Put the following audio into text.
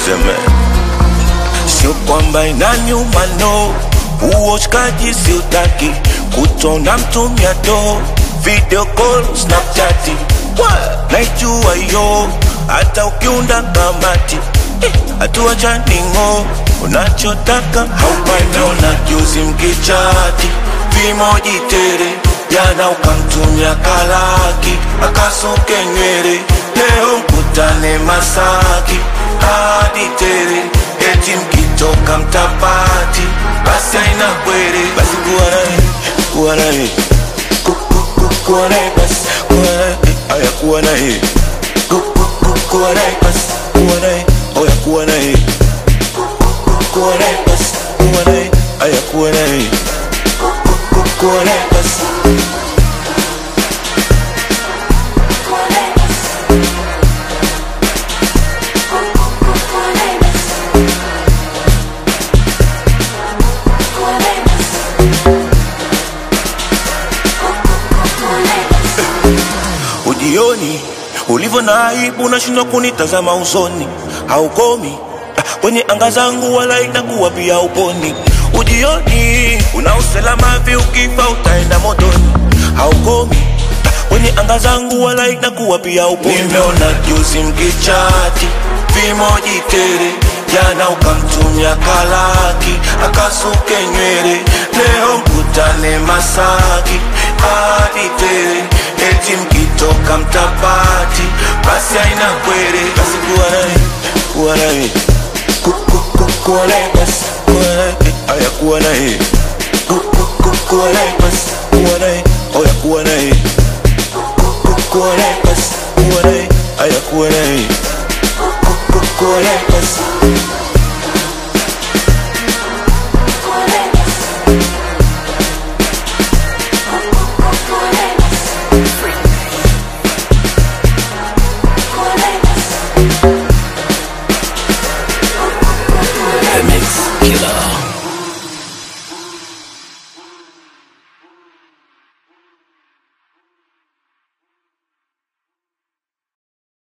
seme sio kwamba inanyuma no uoshkaji siutaki kutona mtumia do video call snapchati naijua yo hata ukiunda kamati hatua chaningo unachotaka haupaniona juzi mkichati vimoji tere jana ukamtumia kalaki akasuke nywele leo mkutane masaki hadi tere eti mkitoka mtapati basi aina kwere basi kuwa naye kuwa naye Ku- ku- ku- kuwa naye basi kuwa naye aya kuwa naye Ku- ku- ku- kuwa naye basi kuwa naye oya kuwa naye kuwa naye basi kuwa naye aya kuwa naye Ku- ku- kuwa naye basi ujioni ulivyo na aibu unashindwa kunitazama usoni haukomi ah, kwenye anga zangu wala itakuwa pia uponi ujioni una usalama vi ukifa utaenda motoni haukomi ah, kwenye anga zangu wala itakuwa pia uponi nimeona juzi mkichati vimoji tere jana ukamtumia kalaki akasuke nywele leo mkutane masaki hadi tere eti mkitoka mtapati basi aina kwere basi kuwa naye kuwa naye Ku- ku- ku- kuwa naye basi kuwa naye aya kuwa naye Ku- ku- ku- kuwa naye basi kuwa naye oya kuwa naye Ku- ku- kuwa naye basi kuwa naye aya kuwa naye Ku- ku- kuwa naye